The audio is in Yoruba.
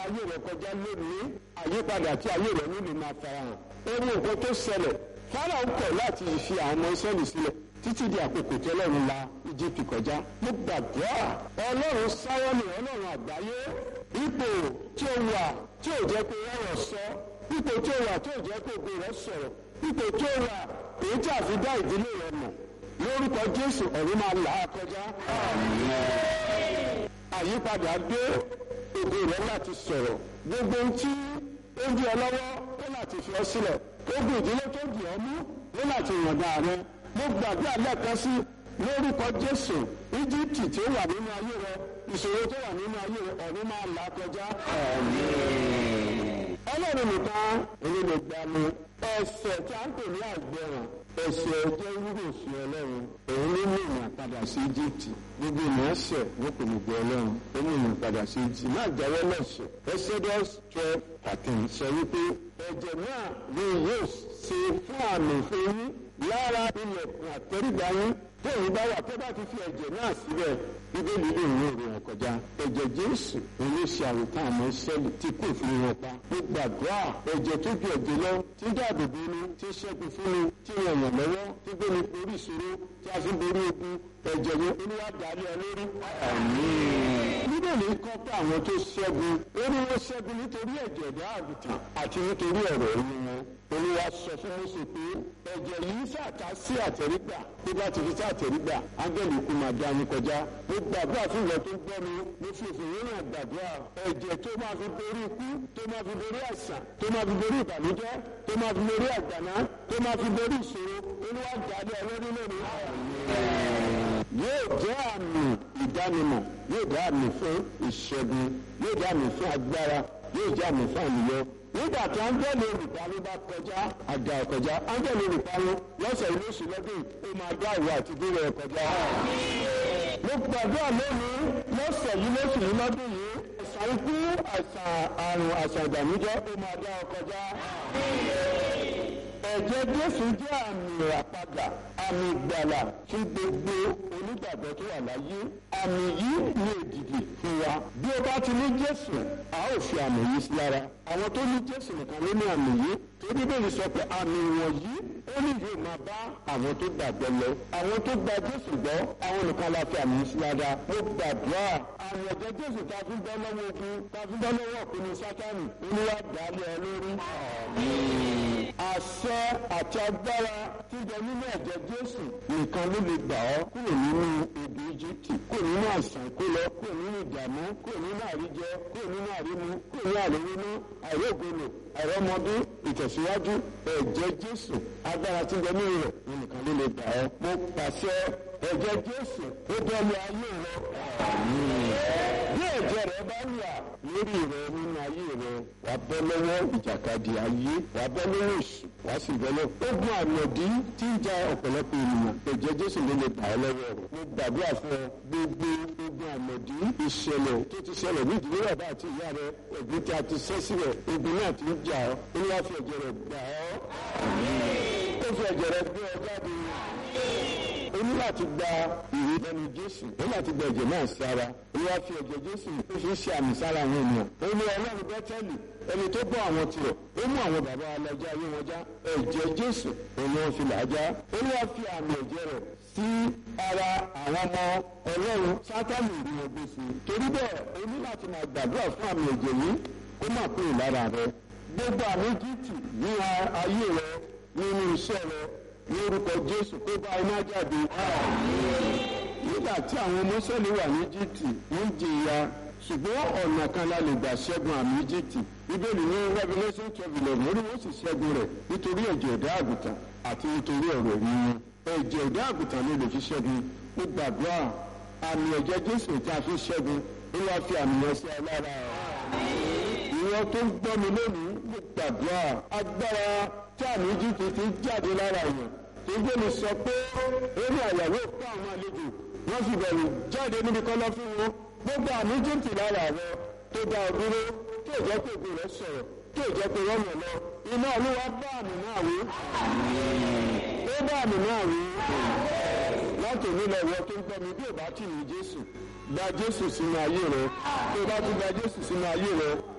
ayé rẹ kọjá lónìí àyípadà tí ayé rẹ nílò máa farahàn ó ní nǹkan tó ṣẹlẹ̀ fáráò kọ̀ láti fi àwọn ọmọ Ísírẹ́lì sílẹ̀ títí di àkókò tí ọlọ́run la Íjíbítì kọjá mo gbàdúrà ọlọ́run sáwọ́nì ọlọ́run àgbáyé ipò tí ó wà tí ò jẹ́ pé ọ̀rọ̀ sọ ipò tí ó wà tí ò jẹ́ pé ògbó rẹ̀ sọ̀rọ̀ ipò tí ó wà èyí tí a fi dá ìdílé rẹ̀ mọ̀ lórúkọ Jésù ọ̀run máa là á kọjá. àyípadà dé ògbó rẹ̀ láti sọ̀rọ̀ gbogbo ohun tí ó ń di ọ lọ́wọ́ ó láti fi ọ sílẹ̀ ogun ìdílé tó dì ọ mú ó láti yànda rẹ mo gbàgbé àlẹ́kan sí lórúkọ Jésù Íjíbítì tí ó wà nínú ayé rẹ ìṣòro tó wà nínú ayé rẹ ọ̀run máa là á kọjá. Ọlọ́run nìkan èyí lè gbà mí ẹ̀ṣẹ̀ tí a ń pè ní àgbẹ̀ràn ẹ̀ṣẹ̀ jẹ́ wúlò sí Ọlọ́run òun ló mú ìrìn padà sí Íjíbítì gbogbo ènìyàn ṣẹ̀ wọ́n kò ní gbọ́ Ọlọ́run ó mú ìrìn padà sí Íjíbítì má jáwọ́ lẹ́ṣẹ̀ Exodus twelve thirteen sọ wípé ẹ̀jẹ̀ náà ni yóò ṣe fún àmì fún yín lára ilẹ̀kùn àtẹ́rígbà yín tó èyí bá wà tó bá ti fi ẹ̀jẹ̀ náà síbẹ̀ bíbélì lè ní òun rẹ̀ kọjá ẹ̀jẹ̀ jésù òun ló ṣe àwòtán àmọ́ sẹ́lì tí kò fi wọn pa ó gbàdúrà ẹ̀jẹ̀ tó ju ẹ̀jẹ̀ lọ tí dáàbò bo ni tí ṣẹ́gun fún ni tí wọ́n yàn lọ́wọ́ tí gbé ni orí ìṣòro tí a fi borí ogun ẹ̀jẹ̀ yẹn olúwa dàlẹ́ ọ lórí. bíbélì kọ́ pé àwọn tó ṣẹ́gun ó ní wọ́n ṣẹ́gun nítorí ẹ̀jẹ̀ ẹ̀dá àgùntàn àti nítorí ọ̀rọ̀ ẹ̀yìn wọn olúwa sọ fún Mósè pé ẹ̀jẹ̀ yìí ṣàtà sí àtẹ̀rígbà tó bá ti fi sí àtẹ̀rígbà áńgẹ́lì kú máa dá yín kọjá mo gbàdúrà fún ìwọ tó ń gbọ́ mi mo fi òfin yín náà gbàdúrà ẹ̀jẹ̀ tó máa fi borí ikú tó máa fi borí àìsàn tó máa fi borí ìbànújẹ́ tó máa fi borí àgbàná tó máa fi borí ìṣòro olúwa dàdé ọlọ́dún lónìí. yóò jẹ́ àmì ìdánimọ̀ yóò jẹ́ àmì fún ìṣẹ́gun yóò jẹ́ àmì fún agbára yóò jẹ́ àmì fún àníyàn nígbà tí áńgẹ́lì olùparí bá kọjá àjà kọjá áńgẹ́lì olùparí lọ́sẹ̀ ilé oṣù lọ́dún ó máa dá ìwà àti dúró ẹ̀ kọjá. mo gbàdúrà lónìí lọ́sẹ̀ yìí lóṣù yìí lọ́dún yìí àìsàn ikú àìsàn àrùn àìsàn ìdàmújẹ́ ó máa dá ọ kọjá. ẹ̀jẹ̀ Jésù jẹ́ àmì ìràpadà àmì ìgbàlà fún gbogbo onígbàgbọ́ tó wà láyé àmì yìí ní èdìdì fún wa bí o bá ti ní Jésù a ó fi àmì yìí sí lára àwọn tó ní Jésù nìkan ló ní àmì yìí tó bíbélì sọ pé àmì wọ̀nyí ó ní yóò máa bá àwọn tó gbàgbọ́ lọ àwọn tó gba Jésù gbọ́ àwọn nìkan la fi àmì yìí sí lára mo gbàdúrà àmì ẹ̀jẹ̀ Jésù ta fi bọ́ lọ́wọ́ ogun ta fi bọ́ lọ́wọ́ òpinnu Sátánì olúwa dàálẹ̀ ọ lórí. àṣẹ àti agbára tí bẹ nínú ẹ̀jẹ̀ Jésù nìkan ló lè gbà ọ́ kúrò nínú ogun Íjíbítì kúrò nínú àìsàn kó lọ kúrò nínú ìdààmú kúrò nínú àríjẹ kúrò nínú àrímu kúrò nínú àríwínú àìrógolo àìrọ́mọdún ìtẹ̀síwájú ẹ̀jẹ̀ Jésù agbára tí bẹ nínú rẹ̀ nìkan ló lè gbà ọ́ mo pàṣẹ ẹ̀jẹ̀ Jésù ó bẹ́ẹ̀lú ayé rẹ bí ẹ̀jẹ̀ rẹ bá wà lórí rẹ nínú ayé rẹ wà bọ́ lọ́wọ́ ìjàkadì ayé wà bọ́ lọ́wọ́ èṣù wà sì bọ́ lọ́wọ́ ogun àmọ̀dí tí ń ja ọ̀pọ̀lọpọ̀ ènìyàn ẹ̀jẹ̀ Jésù ló lè gbà ọ́ lọ́wọ́ rẹ mo gbàdúrà fún ọ gbogbo ogun àmọ̀dí ìṣẹ̀lẹ̀ tó ti ṣẹlẹ̀ ní ìdílé bàbá àti ìyá rẹ ẹ̀gbin tí a ti ṣẹ́ sílẹ̀ ogun náà ti ń jà ọ́ ó wá fi ẹ̀jẹ̀ rẹ gbà ọ́ ó fi ẹ̀jẹ̀ rẹ gbé ọ jáde o ní láti gba ìwé lẹ́nu Jésù ó láti gba ẹ̀jẹ̀ náà sí ara ó wá fi ẹ̀jẹ̀ Jésù ó fi ṣe àmì sára àwọn ènìyàn ó ní Ọlọ́run Bẹ́tẹ́lì ẹni tó bọ́ àwọn tirẹ̀ ó mú àwọn bàbá alájà ayé wọn já ẹ̀jẹ̀ Jésù òun wọn fi là á já ó wá fi àmì ẹ̀jẹ̀ rẹ̀ sí ara àwọn ọmọ Ọlọ́run Sátánì ìlú wọn gbé sí i torí bẹ́ẹ̀ ó ní láti máa gbàdúrà fún àmì ẹ̀jẹ̀ yìí kó má kúrò lára rẹ gbogbo àmì Íjíbítì ní ayé rẹ nínú iṣẹ́ rẹ lórúkọ jésù kó bá iná jáde. nígbà tí àwọn mọ́sẹ́lì wà ní jíìtì ń jìyà ṣùgbọ́n ọ̀nà kan la lè gbà ṣẹ́gun àmì jíìtì bíbélì ní revolution twelve eleven orí wọn sì ṣẹ́gun rẹ̀ nítorí ẹ̀jẹ̀ ẹ̀dá àgùntàn àti nítorí ọ̀rọ̀ ẹ̀rí wọn. ẹ̀jẹ̀ ẹ̀dá àgùntàn ló lè fi ṣẹ́gun ó gbàdúrà àmì ẹ̀jẹ̀ jésù tí a fi ṣẹ́gun ó wá fi àmì yẹn sí alára ìwọ tó ń gbọ́ mi lónìí mo gbàdúrà agbára tí àmì jíìtì ti jáde lára yẹn ìgbéni sọ pé orí àyàwó fún àwọn àlejò wọn sì bẹ̀rù jáde níbi kọ́lọ́ fún wọn gbogbo àmì jíǹtì lára rẹ tó dá ọ dúró tó jẹ́ pé òbí rẹ sọ̀rọ̀ tó jẹ́ pé wọ́n mọ̀ lọ iná olúwa bá àmì náà wí ó bá àmì náà wí láti òní lọ wọ tó ń gbọ́ mi bí ò bá tì ní Jésù gba Jésù sínú ayé rẹ tó bá tún gba Jésù sínú ayé rẹ